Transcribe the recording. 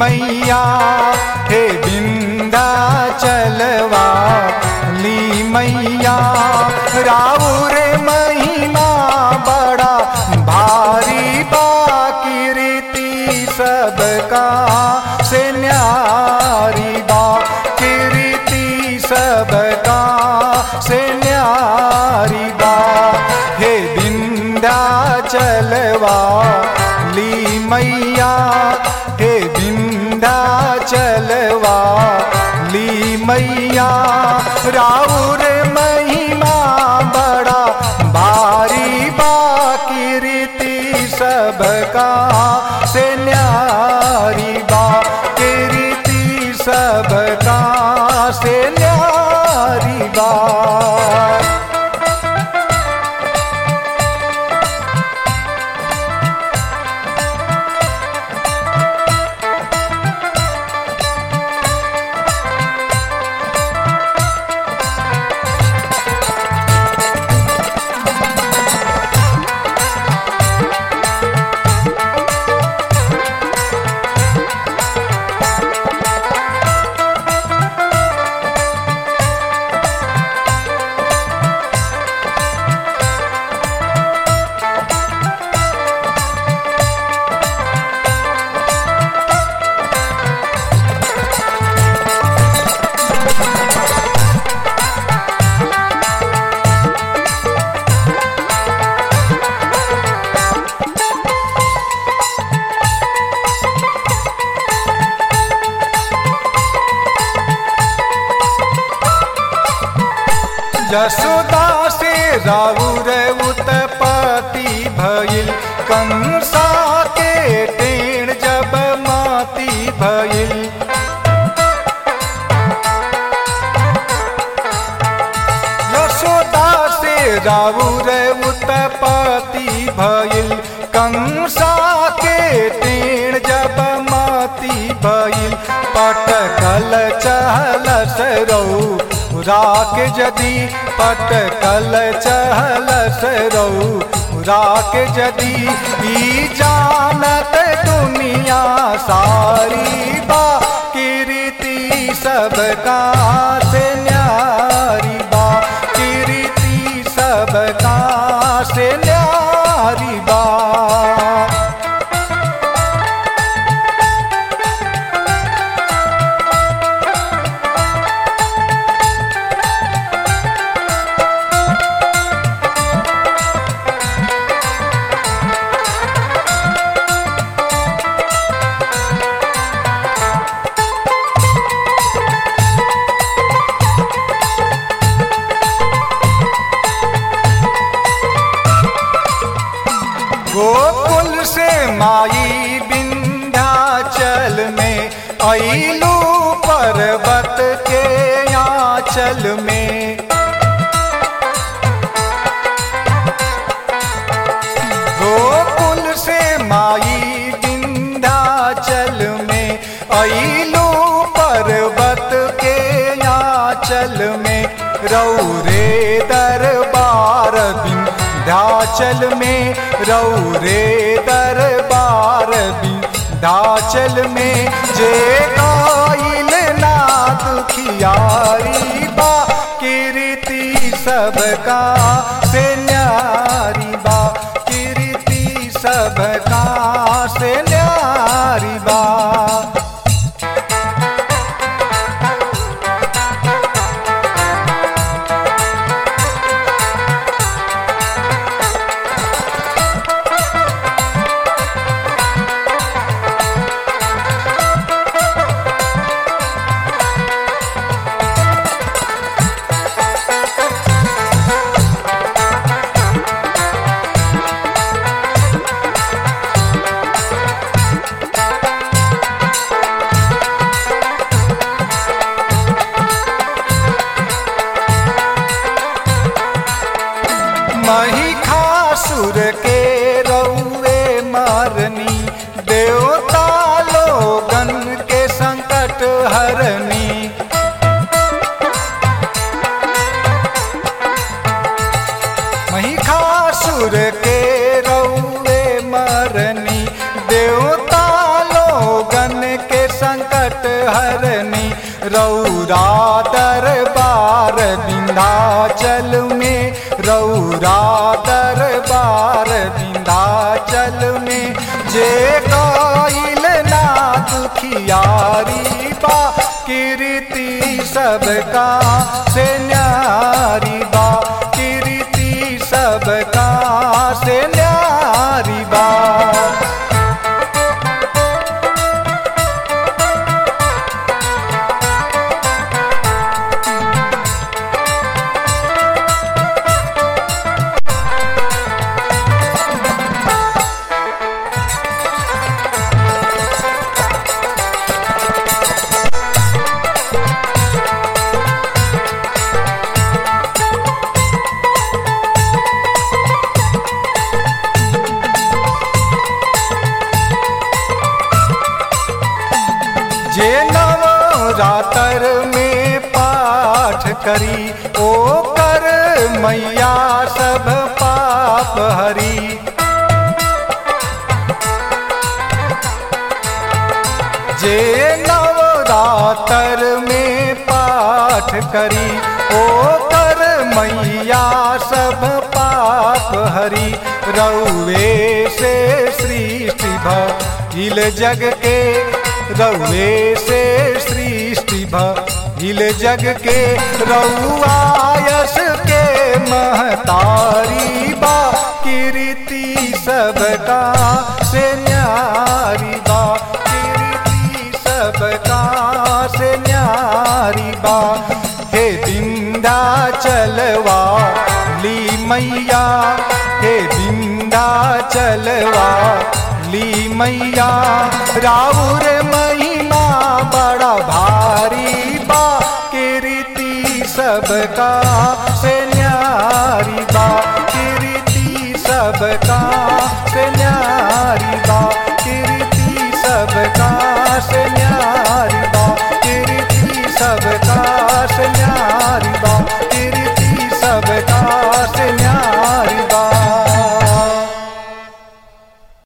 मैया हे बिंदा चलवा ली मैया राउर महिमा बड़ा भारी बाकीर्ति सबका से न्यारी बा कीर्ति सबका से न्यारी बा हे बिंदा चलवा ली मैया हे बिंदा चलवा ली मैया राउर महिमा बड़ा भारी बाकीर्ति सबका से न्यारी बा कीर्ति सबका से न्यारी बा यशोदा से राउर उत्पत्ति भइल कंसा के टेण जब माती भइल यशोदा से राउर उत्पत्ति भइल कंसा के टेण जब माती भइल पटकल चहल सरौ राक जदि पटकल चहल सरौ राक जदि ई जानत दुनिया सारी बा कीर्ति सबका से न्यारी बा कीर्ति सबका से न्यारी बा गोकुल से माई विंध्याचल में ऐलू पर्वत के आंचल में गोकुल से माई विंध्याचल में ऐलू पर्वत के आंचल में रौरे दरबार विंध्याचल में रौरे दरबार विंध्याचल में जे गाइल ना दुखियारी बा कीर्ति सबका से न्यारी बा कीर्ति सबका से न्यारी बा महिषासुर के रौवे मारनी देवता लोगन के संकट हरनी महिषासुर के रौवे मरनी देवता लोगन के हरनी रौरा दरबार विंध्याचल में रौरा दरबार विंध्याचल में जे गईल ना दुखियारी बा कीर्ति सबका से न्यारी बा कीर्ति सबका से न्यारी बा जे नवरातर में पाठ करी ओ कर मैया सब पाप हरी जे नवरातर में पाठ करी ओ कर मैया सब पाप हरी रउए से सृष्टि भइल जग के रउए से सृष्टि भइल जग के रउआयस के महतारी बा कीर्ति सबका से न्यारी बा कीर्ति सबका से न्यारी बा हे बिंदा चलवा ली मैया हे बिंदा चलवा ली मैया राउर महिमा बड़ा भारी बा कीर्ति सबका से न्यारी बा कीर्ति सबका से न्यारी